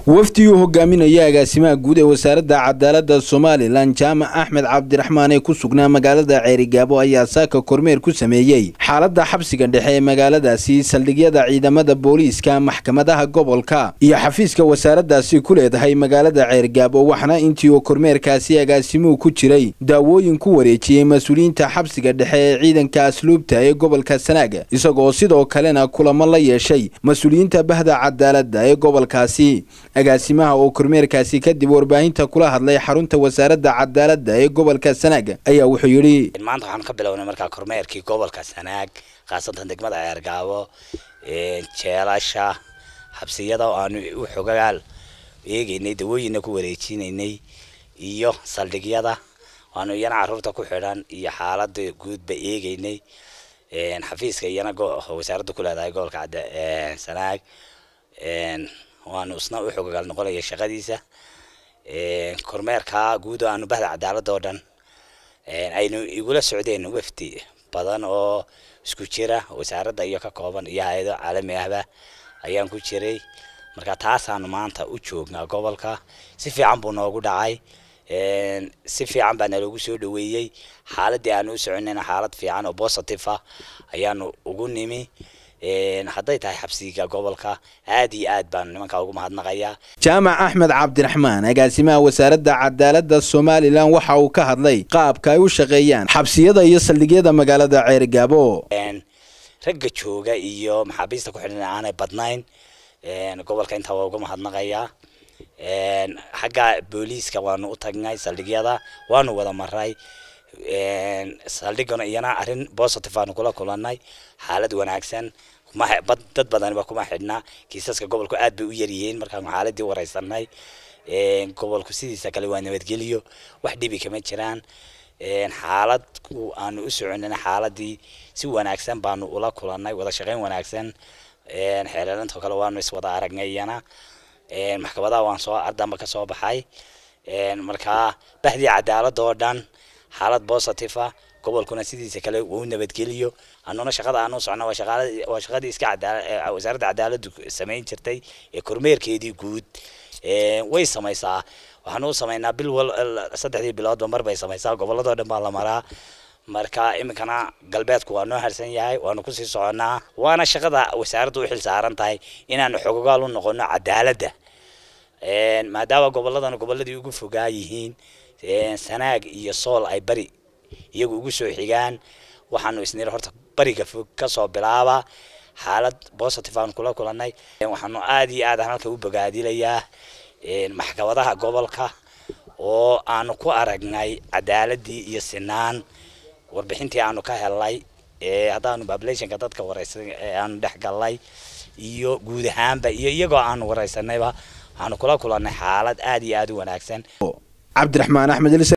wafdi uu hogaaminaya agaasimaha guud ee wasaaradda cadaaladda somalilan jaamac axmed cabdiraxmaan ee ku sugnaa magaalada ceerigaabo ayaa saaka kormeer ku sameeyey xaaladda xabsiga dhexe ee magaaladaasi saldhigyada ciidamada booliiska maxkamadaha gobolka iyo xafiiska wasaaraddaasi ku leedahay magaalada ceerigaabo waxaana intii uu kormeerkaasi agaasimuhu ku jiray daawooyin ku wareejiyey mas-uuliyiinta xabsiga dhexe ee ciidanka asluubta ee gobolka sanaaga isagoo sidoo kalena kulamo la yeeshay mas-uuliyiinta bahda cadaaladda ee gobolkaasi agaasimaha oo kormeerkaasi kadib warbaahinta kula hadlay xarunta wasaaradda cadaaladda ee gobolka sanaag ayaa wuxuu yidhi maanta waxaan ka bilownay markaa kormeerkii gobolka sanaag khaasatan degmada ceergaabo jeelasha xabsiyada oo aanu u xogagaal eegeynay dawooyinna ku wareejinaynay iyo saldhigyada aanu iyana caruurta ku xidhan iyo xaalada guudba eegeynay xafiiska iyana wasaaradda ku leedahay gobolka sanaag waanu isna u xogagaal noqonaya shaqadiisa kormeerka guud oo aanu bahda cadaaladda oo dhan aynu igula socdeen wafdi badan oo isku jira wasaaradda iyo ka kooban iyo hay-ado caalami ahba ayaan ku jiray marka taasaanu maanta u joognaa gobolka si fiican buu noogu dhacay si fiican baa naloogu soo dhaweeyey xaaladii aanu u soconayna xaalad fiican oo positive ah ayaanu ugu nimi hadday tahay xabsiga gobolka aad iyo aad baan nimankaa ugu mahadnaqayaa jaamac axmed cabdiraxmaan agaasimaha wasaaradda cadaaladda somalilan waxa uu ka hadlay qaabka ay u shaqeeyaan xabsiyada iyo saldhigyada magaalada ceerigaabo ragga jooga iyo maxaabiista ku xidhan aanay badnayn gobolka intaa waa uga mahadnaqayaa xagga booliiska waanu u tagnay saldhigyada waanu wada maray saldhigana iyana arrin positive aanu kula kulanay xaalad wanaagsan dad badaniba kuma xidhna kiisaska gobolku aad bay u yaryihiin markaanu xaaladii wareysanay gobolku sidiisa kale waa nabadgeliyo wax dhibi kama jiraan xaalad aanu u soconina xaaladii si wanaagsan baanu ula kulanay wada shaqeyn wanaagsan xeelelantoo kale waanu iswada aragnay iyana maxkamadaha waan soo ardamba ka soo baxay markaa bahdii cadaaladda oo dhan xaalad positive ah gobolkuna sidiisa kale uu nabadgeliyo anuna shaqada aanu socno waa shaqadii iska wasaaradda cadaaladdu samayn jirtay ee kormeerkeedii guud way samaysaa waxaanu u samaynaa bil wal saddexdii biloodba mar bay samaysaa gobolladoo dhan baa la maraa marka iminkana galbeedku waa noo harsan yahay waanu kusii soconnaa waana shaqada wasaaraddu u xil saaran tahay inaanu xogogaal u noqono cadaaladda maadaama gobolladana gobolladii ugu fogaa yihiin sanaag iyo sool ay bari iyagu ugu soo xigaan waxaanu isnir horta bariga fog kasoo bilaaba xaalad positive aan kula kulanay waxaanu aad iyo aad halka u bogaadilayaa maxkamadaha gobolka oo aanu ku aragnay cadaaladii iyo sinaan warbixintii aanu ka helnay haddaanu populationka dadka wareysan aanu dhex galnay iyo guud ahaanba iyo iyagoo aanu wareysanayba waxaanu kula kulanay xaalad aad iyo aad u wanaagsan cabdiraxmaan axmed